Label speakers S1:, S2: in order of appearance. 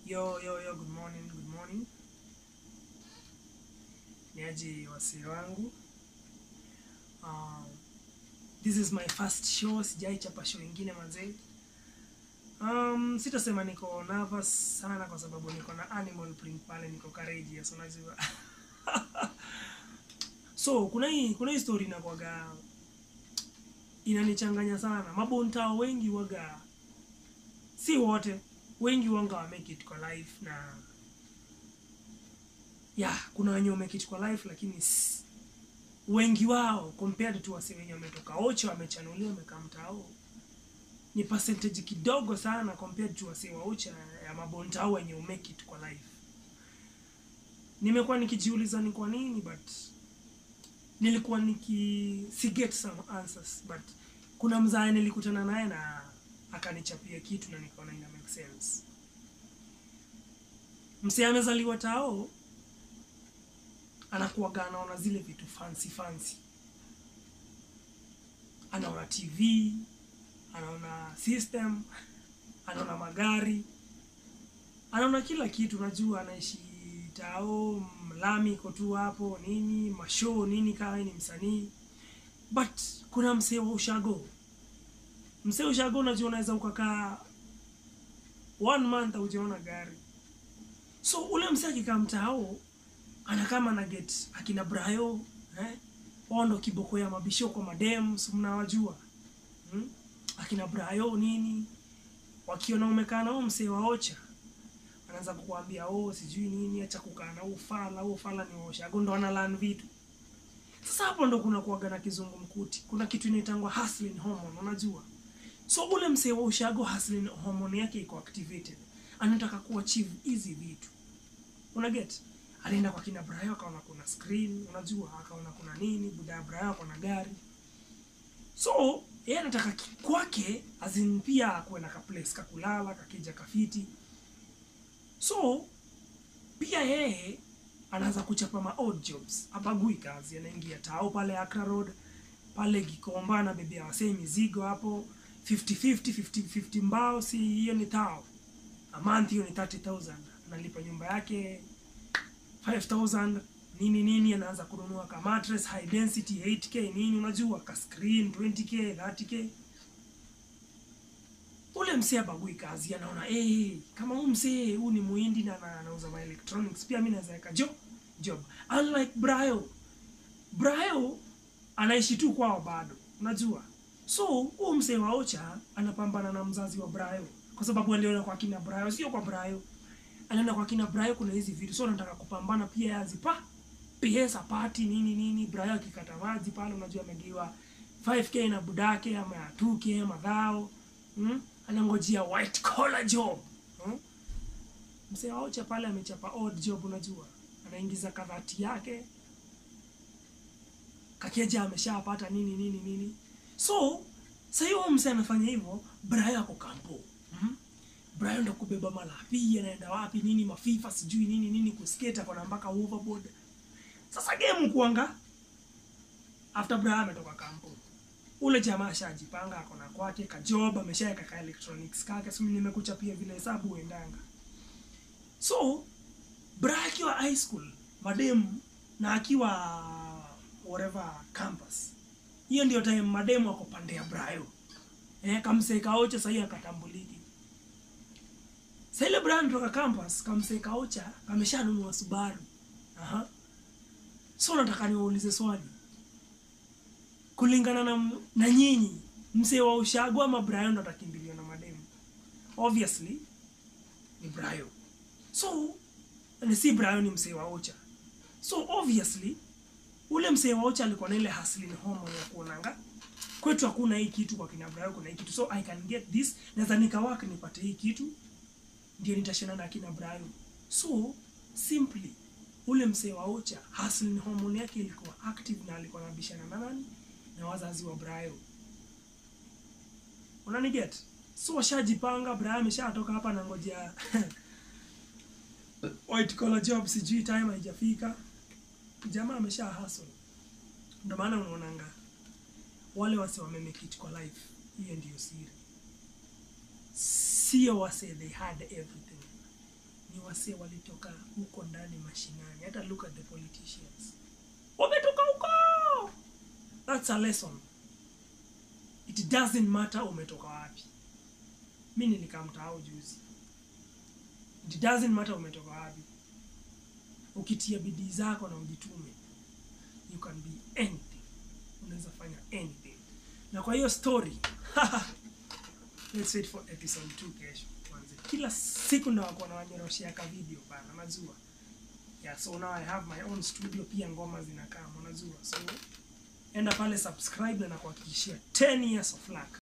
S1: Yo, yo, yo, good morning, good morning. Niaje wasee wangu. Um, this is my first show, sijai chapa show ingine manze. Um, sitasema niko nervous sana kwa sababu niko na animal print pale, niko courageous unajua. so kuna hii kuna hii story inakuwaga inanichanganya sana. Mabontao wengi waga si wote wengi wanga wa make it kwa life na yeah, kuna wenye make it kwa life lakini s- wengi wao compared to wasi wenye wametoka ocho wamechanuliwa wamekaa mtao ni percentage kidogo sana compared to wasi wa ocha ya mabontao wenye umake it kwa life nimekuwa nikijiuliza ni kwa nini but nilikuwa niki si get some answers but kuna mzae nilikutana naye na akanichapia kitu na nikaona ina make sense msee amezaliwa tao anakuwaga anaona zile vitu fancy fancy anaona tv anaona system anaona magari anaona kila kitu unajua anaishi tao mlami iko tu hapo nini mashow nini kama ni msanii but kuna msee wa ushago msee wa ushago unajua unaweza ukakaa one month aujaona gari so ule msee akikaa mtaao anakama na get akina brayo eh? wao ndo kiboko ya mabisho kwa madem si mnawajua hmm? akina brayo nini wakiona umekaa na huo msee wa ocha anaanza kukuambia oh sijui nini acha kukaa na ufala huo ufala ni waoshago ndo analan vitu sasa hapo ndo kuna kuaga na kizungumkuti kuna kitu inaitangwa hustling hormone unajua so ule msee wa ushago hustling hormone yake iko activated anataka kuachieve hizi vitu una get alienda kwa kina Brayo akaona kuna screen unajua akaona kuna nini buda ya Brayo akona gari so yeye anataka ki- kwake azin pia akuwe na ka place kakulala kakija kafiti so pia yeye anaanza kuchapa ma odd jobs abagui kazi anaingia tao pale Accra Road pale Gikomba na bebea wasee mizigo hapo 50 50 50 50 mbao si hiyo ni tao a month hiyo ni 30000 analipa nyumba yake 5000 nini nini anaanza kununua ka mattress high density 8k nini unajua ka screen 20k 30k ule msee abagui kazi anaona hey, kama huu msee huu ni muhindi na na- anauza ma electronics pia mi naweza weka job job unlike Brayo Brayo anaishi tu kwao bado unajua so huu msee wa ocha anapambana na mzazi wa Brayo kwa sababu aliona kwa kina Brayo sio kwa Brayo aliona kwa kina Brayo kuna hizi vitu so anataka kupambana pia yazipa pesa party nini nini Brayo akikata maji pale unajua amegiwa 5k na budake ama ya 2k madhao hmm? anangojea white collar job hmm? msee wa ocha pale amechapa odd job unajua anaingiza kadhati yake kakeja ameshapata nini nini nini so sahii huyo msee amefanya hivyo brayo ako kampo mm? brayo ndo kubeba malapi anaenda wapi nini mafifa sijui nini nini kusketa kona mpaka overboard sasa game kuanga after brayo ametoka kampo ule jamaa ashajipanga akona kwake kajob ameshaweka ka electronics kake simi nimekuchapia vile hesabu uendanga so bra akiwa high school mademu na akiwa whatever campus hiyo ndio time mademu ako pande ya brayo eh, kamsekaocha sahii akatambuliki sa ile brayo anatoka campus kamsekaocha kameshanunua subaru Aha. so nataka niwaulize swali kulingana na, na nyinyi msee wa ushago ama brayo ndo atakimbiliwa na mademu obviously ni brayo so ni si brayo ni msee wa ocha so obviously ule msee wa ocha alikuwa na ile hustling hormone ya kuonanga kwetu hakuna hii kitu kwa kina brayo kuna hii kitu so i can get this naweza nikawaka nipate hii kitu ndio nitashana na kina brayo so simply ule msee wa ocha hustling hormone yake ilikuwa active na alikuwa anabishana na nani na wazazi wa brayo unaniget so washajipanga brayo ameshatoka hapa nangojea white collar job sijui time haijafika jamaa amesha hustle ndio maana unaonanga wale wase wamemekit kwa life hiyo ndiyo siri sio wase they had everything ni wasee walitoka huko ndani mashinani hata look at the politicians wametoka huko that's a lesson it doesn't matter umetoka wapi mi nilikamtao juzi it doesn't matter umetoka wapi ukitia bidii zako na ujitume you can be anything unaweza fanya anything na kwa hiyo story let's wait for episode 2 kesho kwanza kila siku ndawakuwa na wanyoroshea ka video bana najua yeah so now i have my own studio pia ngoma zinakaa unajua so enda pale subscribe na nakuhakikishia 10 years of luck